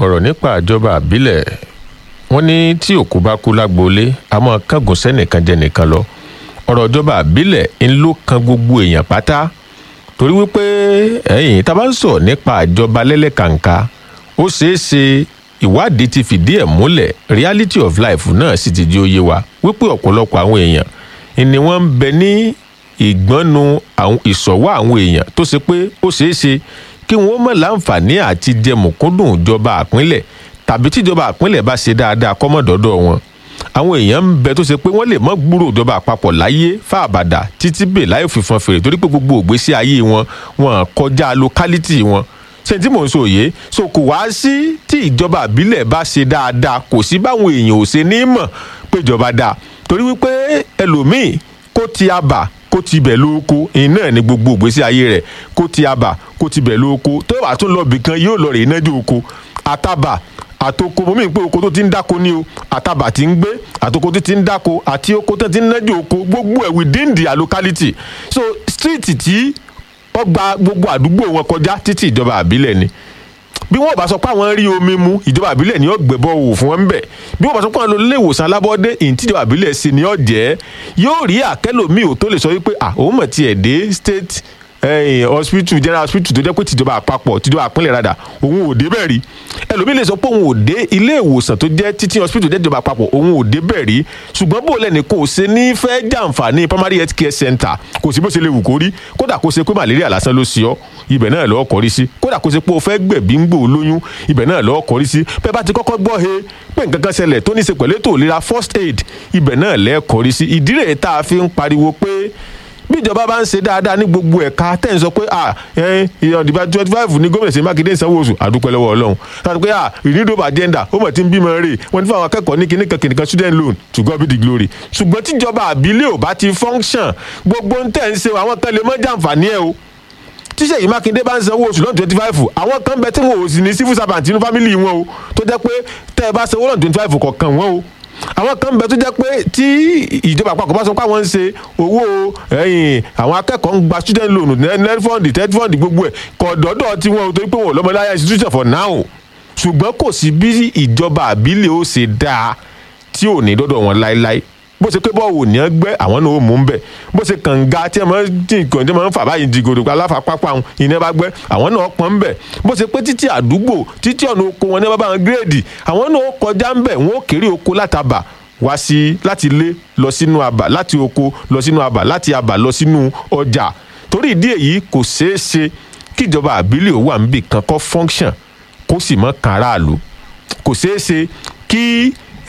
ọ̀rọ̀ nípa ìjọba àbílẹ̀ wọ́n ní tí òkú bá kú lágboolé a máa kángun sẹ́nìkan jẹ nìkan lọ ọ̀rọ̀ ìjọba àbílẹ̀ ń ló kan gbogbo èèyàn pátá torí wípé ẹ̀yìn tá a bá ń sọ nípa ìjọba lẹ́lẹ́kàǹkà ó ṣeé ṣe ìwádìí ti fìdí ẹ̀ múlẹ̀ reality of life náà sì ti di òye wa wípé ọ̀pọ̀lọpọ̀ àwọn èèyàn ni wọ́n ń bẹ ní ìgbọ́nu ìsọ̀wọ́ àwọn èèyàn tó ṣe pé ó ṣeé ṣe kí wọ́n mọ̀ láǹfààní àti jẹ mùkúndùn ìjọba àpínlẹ̀ tàbí tíjọba àpínlẹ̀ bá ṣe dáadáa kọ́mọ̀dọ́dọ̀ wọn àwọn èèyàn ń bẹ tó ṣe pé wọ́n lè mọ́ gbúrò ìjọba àpapọ̀ láyé fáàbàdà títí bè láì fìfọn fèrè torí pé gbogbo ògbésí ayé wọn wọn kọjá locality wọn ṣe tí mò ń sọ òye so kò wá sí tí ìjọba àbílẹ̀ bá ṣe dáadáa kò sí báwọn èèyàn ò ṣe ní mọ̀ pé ìjọba dáa torí wípé ẹlòmíì kó ti abà kó ti bẹ̀ lóko iná ní gbogbo ìgbésí ayé rẹ̀ kó ti abà kó ti bẹ̀ lóko tó wàá tún lọ bìkan yóò lọ rè é nájú oko àtàbà àtòkò mọ́mí pé oko tó ti ń dáko ní o àtàbà ti ń gbé àtòkò tó ti ń dáko àti oko tó ti ń nájú oko gbogbo ẹ̀ within the locality so street tí wọ́n gba gbogbo àdúgbò wọn kọjá títí ìjọba àbílẹ̀ ni bí wọn bá sọ pé àwọn rí omi mu ìjọba àbílẹ̀ ni ó gbẹ̀bọ̀ wò fún wọn ń bẹ̀ bí wọn bá sọ pé àwọn lọ ilé ìwòsàn alábọ́dé ìyìn tí ìjọba àbílẹ̀ sí ni ó jẹ́ yóò rí àkẹ́lòmíì ò tó lè sọ wípé à òun mọ̀ tiẹ̀ dé state eh, hospital general hospital tó jẹ́ pé tìjọba àpapọ̀ tìjọba àpínlẹ̀ rádà òun ò dé bẹ́ẹ̀ rí ẹlòmíì lè sọ pé òun ò dé ilé ìwòsàn tó jẹ́ títí hospital jẹ́ tìjọba àpapọ̀ òun ò dé bẹ́ẹ̀ rí ṣùgbọ́n bó lẹ́ni kò ṣe ní fẹ́ jàǹfààní primary health care center kò sí bó ṣe lè wù kó rí kódà kó ṣe pé malaria lásán ló ṣe ọ́ ibẹ̀ náà lọ́ọ́ kọrí sí kódà kó ṣe pé o fẹ́ gbẹ̀bí ń gbò lóyún ibẹ̀ náà lọ́ọ́ kọrí sí bẹ́ẹ̀ bá ti kọ́kọ́ gbọ́ he pé nǹkan kan ṣẹlẹ̀ tó ní í ṣe pẹ̀lú ètò ìlera first aid ibẹ̀ náà lẹ́ẹ̀ kọrí sí ìdí rẹ̀ tá a fi ń pariwo pé bí ìjọba bá ń ṣe dáadáa ní gbogbo ẹ̀ka tẹ̀ ń sọ pé ah ìdìbò twenty five ní gómìnà ṣèyí mákindé ń sanwó oṣù àdúpẹ́ lọ́wọ́ ọlọ́run láti pé ah renewable agenda ó mọ̀ tí ń bímọ rè wọ́n ti fún àwọn akẹ́kọ̀ọ́ ní kíní kan kíní kan student loan to God be the glory ṣùgbọ́n tíjọba àbílẹ̀ ò bá ti function gbogbo ń tẹ̀ ń ṣe àwọn kan lè mọ́ jàǹfààní ẹ̀ o tíṣe yìí mákindé bá ń sanwó oṣù lọ́nà twenty five àwọn kan bẹ tí wọn ò sì ní civil servant nínú family wọn o tó jẹ́ pé tẹ́ ẹ bá sanwó lọ́nà twenty five kọ̀ọ̀kan wọn o àwọn kan bẹ tó jẹ́ pé tí ìjọba àpapọ̀ bá sọ pé àwọn ń ṣe owó ẹ̀yìn àwọn akẹ́kọ̀ọ́ ń gba student loan net fund ted fund gbogbo ẹ̀ kọ̀dọ̀dọ̀ tí wọn ò torí pé wọn ò lọ́mọláyà institution for now ṣùgbọ́n kò sí bí ìjọba àbílẹ̀ ó ṣe dáa tí ò ní dọ́dọ̀ wọn láéláé bó ṣe pé bọ́ọ̀wù ní ẹ gbẹ́ àwọn náà ó mú un bẹ̀ bó ṣe kànga tí ẹ máa ń dín nǹkan tí ẹ máa ń fà báyìí di gòdò aláfa pápá wọn ìní ẹ bá gbẹ́ àwọn náà pọ́n ń bẹ̀ bó ṣe pé títí àdúgbò títí ọ̀nà oko wọn ní ẹ bá bá wọn gírèdì àwọn náà kọjá ń bẹ̀ wọn ó kéré oko látàbà wá sí láti ilé lọ sínú àbà láti oko lọ sínú àbà láti àbà lọ sínú ọjà torí ìdí èyí kò ṣeé ṣe kíjọba àbílẹ̀ ò wà níbì kan kọ́ function kó sì mọ́ kan aráàlú kò ṣeé ṣe kí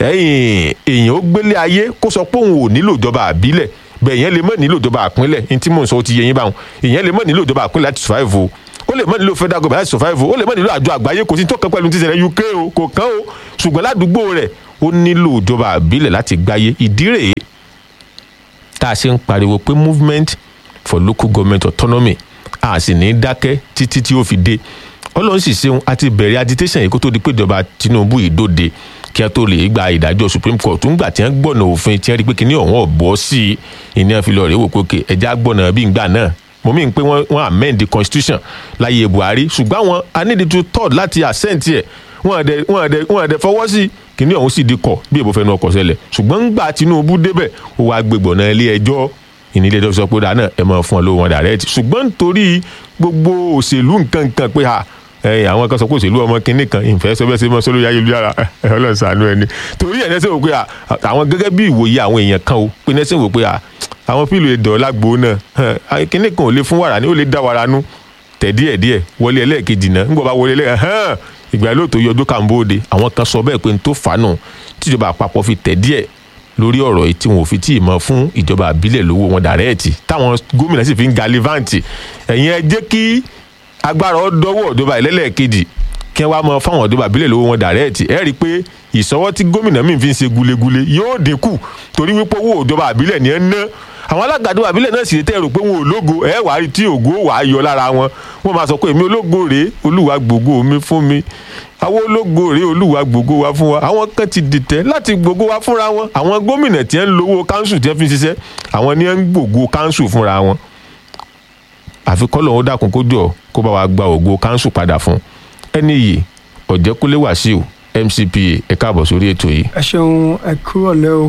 èèyàn ó gbélé ayé kó sọ pé òun ò nílò ìjọba àbílẹ̀ bẹ́ẹ̀ èèyàn lè mọ̀ nílò ìjọba àpínlẹ̀ ní tí mò ń sọ ó ti yẹ yín báwọn èèyàn lè mọ̀ nílò ìjọba àpínlẹ̀ láti survive o ó lè mọ̀ nílò federal government láti survive o ó lè mọ̀ nílò àjọ àgbáyé kò sí tó kàn pẹ̀lú ti ṣẹlẹ̀ UK o kò kàn o ṣùgbọ́n ládùúgbò rẹ̀ ó nílò ìjọba àbílẹ̀ láti gbáyé ìdí rèé tá a ṣe ń pariwo pé movement for local government autonomy a sì ní dákẹ́ títí tí ó fi dé ọlọ́run sì ṣeun àti bẹ̀rẹ̀ agitation yìí kó tó di pé ìjọba Tinubu ìdóde kí a tó lè gba ìdájọ́ Supreme Court ńgbà tí wọ́n gbọ́nà òfin tí wọ́n rí pé kíní ọ̀hún ọ̀bọ̀ sí i ìní àfi lọ rèé wò pé òkè ẹja gbọ́nà bí ngbà náà mo mí pé wọ́n amend the constitution láyé Buhari ṣùgbọ́n àwọn anídìtú third láti assent ẹ̀ wọ́n àdẹ wọ́n àdẹ wọ́n àdẹ fọwọ́ sí kíní ọ̀hún sì di kọ̀ bí èbó fẹnu ọkọ̀ ṣẹlẹ̀ ṣùgbọ́n ńgbà Tinubu débẹ̀ ó wàá gbégbọ̀nà ilé ẹjọ́ ìnílẹ̀ ẹjọ́ sọ pé dáná ẹ máa fún ọ lówó wọn direct ṣùgbọ́n nítorí gbogbo òṣèlú nǹkan nǹkan pé ha ẹyìn àwọn kan sọ pé òṣèlú ọmọ kínní kan ìfẹ́ sọ bẹ́ẹ̀ ṣe mọ́ sólórí ayélujára ọlọ́run ṣàánú ẹni torí ẹ̀ nẹ́sẹ̀ wò pé àwọn gẹ́gẹ́ bí ìwòye àwọn èèyàn kan o pé nẹ́sẹ̀ wò pé àwọn fílò èdè ọ̀làgbò náà kínní kan ò lè fún wàrà ní ó lè dá wàrà nú tẹ̀ díẹ̀ díẹ̀ wọlé ẹlẹ́ẹ̀kejì náà ńgbọ́ bá wọlé ẹlẹ́ẹ̀kejì ìgbà yẹn lóòótọ́ yọjú kàmbóde àwọn kan sọ bẹ́ẹ̀ pé n tó fàánù tíjọba àpapọ̀ fi tẹ̀ díẹ̀ lórí ọ̀rọ̀ yìí tí wọn ò fi tí ì mọ fún ìjọba àbílẹ̀ lówó wọn dàrẹ́ẹ̀tì táwọn gómìnà sì fi ń galivanti ẹ̀yin ẹ jẹ́ kí agbára ọdọwọ ìjọba ìlẹ́lẹ̀kejì kí wọ́n máa fáwọn ìjọba àbílẹ̀ lówó wọn dàrẹ́ẹ̀tì ẹ rí i pé ìsọwọ́ tí gómìnà míì fi ń ṣe gulegule yóò dínkù torí wípé owó ìjọba àbílẹ̀ ni ẹ ń ná àwọn alága ìjọba àbílẹ̀ náà sì tẹ́ rò pé wọn ò lógo ẹ wàá rí tí ògo wàá yọ lára wọn wọ́n máa sọ pé èmi ológo rèé olúwa gbogbo mi fún mi àwọn ológo rèé olúwa gbogbo wa fún wa àwọn kan ti dìtẹ̀ láti gbogbo wa fúnra wọn àwọn gómìnà tí ń lówó káńsù tí ń fi ṣiṣẹ́ àwọn ni ń gbogbo káńsù fúnra wọn àfi kọ́ lòun ó dákun kó jọ kó bá wa gba ògo káńsù padà fún ẹni yìí ọ̀jẹ̀kúnlé wàsíù mcpa ẹ káàbọ̀ sórí ètò yìí ẹ ṣeun ẹ kúrò lẹ́ o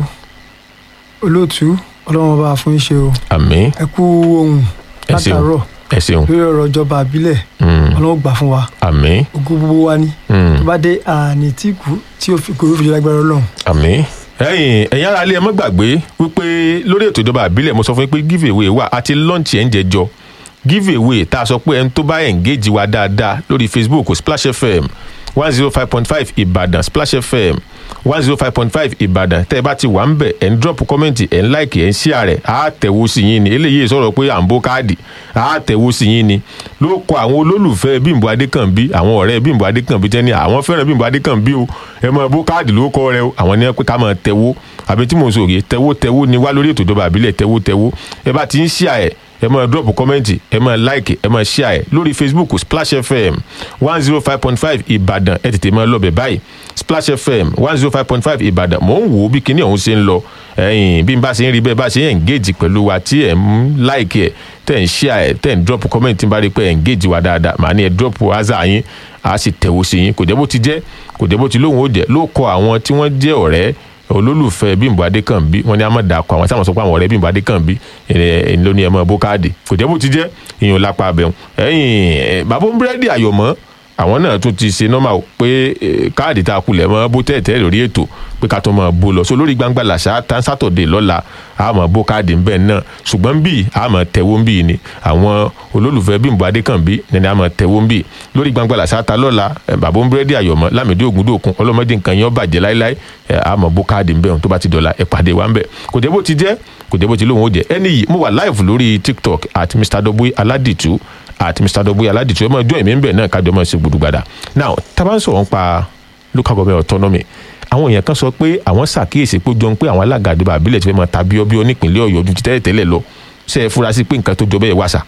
olóòtú ọlọ́run ọba fún yín ṣe o àmín ẹ kú ohun ẹ ṣeun látàárọ̀ ẹ ṣeun lórí ọ̀rọ̀ ìjọba àbílẹ̀ Mm, ọlọ́run gbà fún wa àmín ogún gbogbo wa ni Mm, tó bá dé àní tí kú tí ó fi kò fi lágbára ọlọ́run àmín ẹ̀yin ẹ̀yin ará ilé ẹ má gbàgbé wípé lórí ètò ìjọba àbílẹ̀ mo sọ fún yín pé give away wà àti launch ẹ̀ ń jẹjọ give away tá a sọ pé ẹni tó bá engage wa dáadáa lórí facebook splash fm one zero five point five ìbàdàn splash fm one zero five point five ìbàdàn tẹ́ ẹ bá ti wà ń bẹ̀ ẹ̀ ń drop comment ẹ̀ ń like ẹ̀ ń share rẹ̀ á tẹ̀wó sí yín ni eléyìí sọ̀rọ̀ pé à ń bó káàdì á tẹ̀wó sí yín ni ló kọ àwọn olólùfẹ́ bímbọ adékànbí àwọn ọ̀rẹ́ bímbọ adékànbí tẹ́ ní àwọn fẹ́ràn bímbọ adékànbí o ẹ máa bó káàdì ló kọ rẹ o àwọn ní pé ká máa tẹ̀wó àbí tí mò ń sòrè tẹ̀wó tẹ̀wó ni wá lórí ètò ìjọba àbílẹ̀ tẹ̀wó tẹ̀wó ẹ bá ti ń share ẹ̀ ẹ máa drop comment ẹ máa like ẹ máa share ẹ lórí facebook splash fm one zero five point five ìbàdàn ẹ tètè máa lọ bẹ̀ báyìí splash fm one zero five point five ìbàdàn mò ń wò ó bí kinní ọ̀hún ṣe ń lọ ẹ̀yìn bí n bá ṣe ń rí bẹ́ẹ̀ bá ṣe ń engage pẹ̀lú wa tí ẹ̀ ń like ẹ̀ tẹ̀ ń share ẹ̀ tẹ̀ ń drop comment tí n bá rí pé ẹ̀ engage wa dáadáa màá ní ẹ̀ drop aza yín a sì tẹ̀wọ́ sí yín kò jẹ́ bó ti jẹ́ kò jẹ́ bó ti lóhùn ó jẹ́ ló kọ àwọn tí wọ́n jẹ́ ọ̀rẹ́ olólùfẹ́ bímbọ adékànbí wọn ní a máa dà kọ àwọn táwọn sọ pé àwọn ọ̀rẹ́ bímbọ adékànbí ẹ̀ ló ní ẹ̀ mọ́ bókáàdì kò jẹ́ bó ti jẹ́ ìyẹn lápá abẹ́hùn ẹ̀yìn bàbá búrẹ́dì àyọ̀mọ́ àwọn náà tún ti ṣe nọ́mà o pé eh, káàdì tá a kulẹ̀ mọ́ bó tẹ̀tẹ̀ lórí ètò pé ká tó máa bó lọ so lórí gbangba làṣà tán sátọ̀dẹ̀ lọ́la a máa bó káàdì ń bẹ̀ náà ṣùgbọ́n bí a máa tẹ̀wó ń bì ni àwọn olólùfẹ́ bímbọ adékànbí ni a máa tẹ̀wó ń bì lórí gbangba làṣà ta lọ́la eh, bàbá búrẹ́dì àyọ̀mọ́ lámìdí ògúndòkun ọlọ́mọdé nǹkan yẹn ó bàjẹ́ láíláí eh, a máa bó káàdì ń bẹ̀ tó bá ti dọ̀la ẹ̀ pàdé wa ń bẹ̀ kò jẹ́ bó ti jẹ́ kò jẹ́ bó ti lóun ó jẹ́ ẹni yìí mo wà live lórí tiktok at mr doboy aladitu àti mr doboy aládìtú ẹ máa jọ èmi ń bẹ̀ náà kájọ máa ṣe gbùdùgbàdà now tábà ń sọ̀rọ̀ ń pa local government autonomy àwọn èèyàn kan sọ pé àwọn ṣàkíyèsí pé ó jọ ń pé àwọn alága àdìbò àbílẹ̀ ti fẹ́ máa ta bíọ́bíọ́ nípìnlẹ̀ ọ̀yọ́ ju ti tẹ́lẹ̀ tẹ́lẹ̀ lọ ṣe é fura sí pé nǹkan tó jọ bẹ́ẹ̀ wá sà.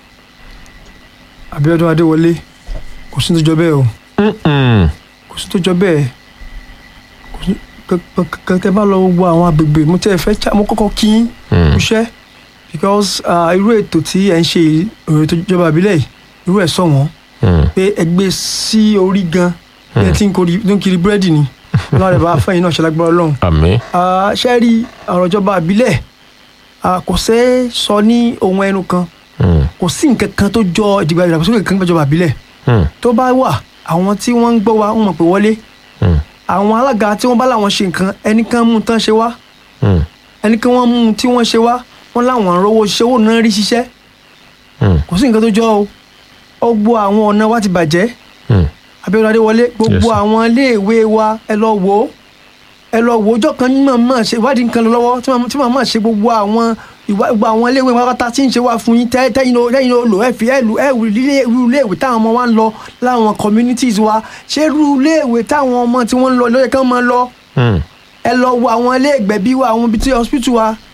abiodun adéwọlé kò sí tó jọ bẹ́ẹ̀ o kò sí tó jọ bẹ́ẹ̀ kò sí kẹkẹ bá lọ gbogbo àwọn agbègbè mo tẹ́ ẹ fẹ́ ṣá- mo kọ́kọ́ kí yín iṣẹ́ because ah, irú ètò tí ẹ ń ṣe yìí, ọ̀rọ̀ ètò ìjọba àbílẹ̀ yìí irú ẹ̀ sọ wọ́n pé ẹ gbé sí orí gan ẹ tí ń kiri tó ń kiri búrẹ́dì ni lọ́wọ́ rẹ̀ bá fẹ́yìn náà ṣẹlágbára ọlọ́run àmì Ah, ṣe rí ọ̀rọ̀ ìjọba àbílẹ̀ ah, kò ṣeé sọ ní ohun ẹnu kan kò sí nǹkan kan tó jọ ìdìgbà ìdàgbàsókè kan nípa ìjọba àbílẹ̀ tó bá wà àwọn tí wọ́n ń gbọ́ wa wọ́n mọ̀ pé wọlé àwọn alága tí wọ́n bá láwọn ṣe nǹkan ẹnìkan mú tán ṣe wá ẹnìkan wọ́n mú tí wọ́n ṣe wá wọ́n láwọn rówó ṣiṣẹ́ owó náà rí ṣiṣẹ́ kò sí nǹkan tó jọ o ó gbọ́ àwọn ọ̀nà wa ti bàjẹ́ Abíọ́dún Adéwọlé gbogbo Yes, sir. àwọn iléèwé wa ẹ lọ wò ó ẹ lọ wò ó ọjọ́ kan ní màmá ṣe ìwádìí nǹkan lọ lọ́wọ́ tí màmá- tí màmá ṣe gbogbo àwọn ìwà- gbogbo àwọn iléèwé wa pátá tí ń ṣe wá fún yín tẹ́ tẹ́yìn ló tẹ́yìn ló lò ẹ fi ẹ lù ẹ wù ilé irú iléèwé táwọn ọmọ wa ń lọ láwọn communities wa ṣé irú iléèwé táwọn ọmọ tí wọ́n ń lọ lóye kán máa lọ ẹ lọ wo àwọn ilé ìgbẹ̀bí wa àwọn ibi tí hospital wa